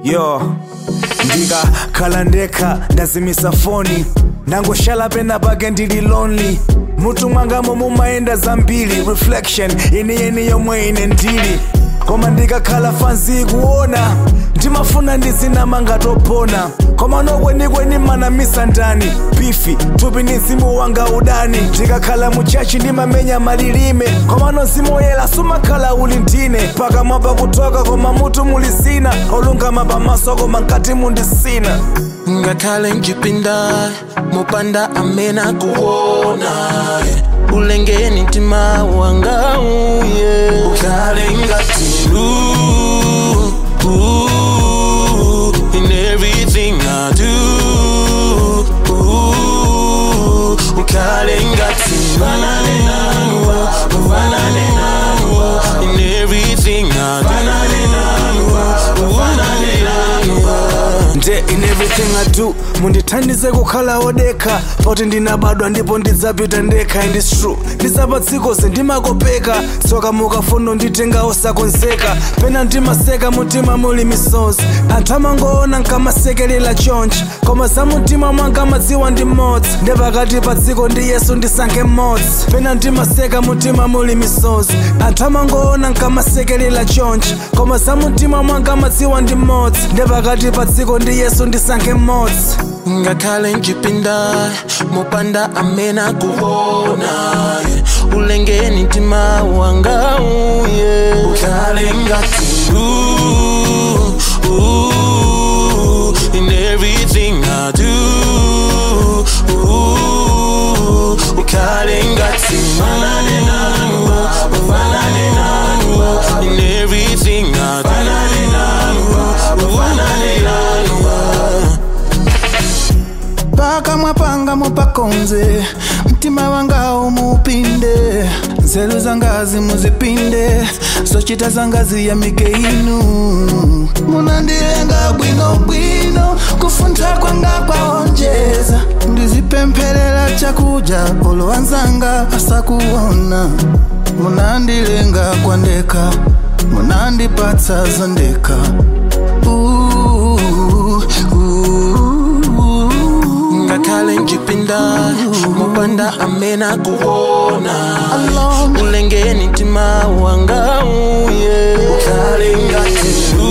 yo ndikakhala ndekha ndazimisa foni ndangoshala pena pake ndili lonely mutu mwangamo mumayenda zambiri reflection yeniyeni yomwe ine ndili koma ndikakhala fanzi kuona ndimafuna ndizinamanga topona koma nokwenikweni manamisa ndani bifi thupi ni mzimu wanga udani ndikakhala muchachi ndimamenya malilime koma nozimoyela sumakhala uli ndine pakamwa pakutoka koma mutu muli zina olungama pamaso koma nkati mundisina ngakhale njipinda mopanda amena kuona yeah. ulengeni mtima wanga uye ukhale ngati ooh, ooh, in everything I do ooh, ukhale ngati fanane nanu fanane nanu in everything I do fanane nanu fanane nanu nde in everything i do mundithandize kukhala odekha poti ndinabadwa ndipo ndidzapita ndekha and its true ndisapatsikoze ndimakopeka tsoka mukafuna nditenga osakonzeka pena ndimaseka mutima muli misozi anthu amangoona nkamasekelela chonchi koma za mutima mwanga madziwa ndi mmodzi nde pakati pa dziko ndi yesu ndisankhe mmodzi pena ndimaseka mutima muli misozi anthu amangoona nkamasekelela chonchi koma za mutima mwanga madziwa ndi mmodzi nde pakati pa dziko ndi yesu ndisankhe mmodzi ngakhale njipinda mopanda amena kuona yeah. ulengeni mtima wanga uye ukhale ngati ooh, ooh, in everything I do ooh, ukhale ngati fanane nanu fanane nanu in everything I do fanane nanu fanane nanu pakamwa panga mupakonze mtima wanga umupinde nzeru zangazi muzipinde zochita zangazi ya mikeinu munandilenga bwinobwino kufuntha kwanga kwaonjeza ndizipempherera chakudya olowanzanga asakuona munandilenga kwandeka munandipatsa zondeka Ooh, ooh, ngakhale njipinda mopanda amena kuona Alone. ulengeni mtima wanga uye ukhale ngati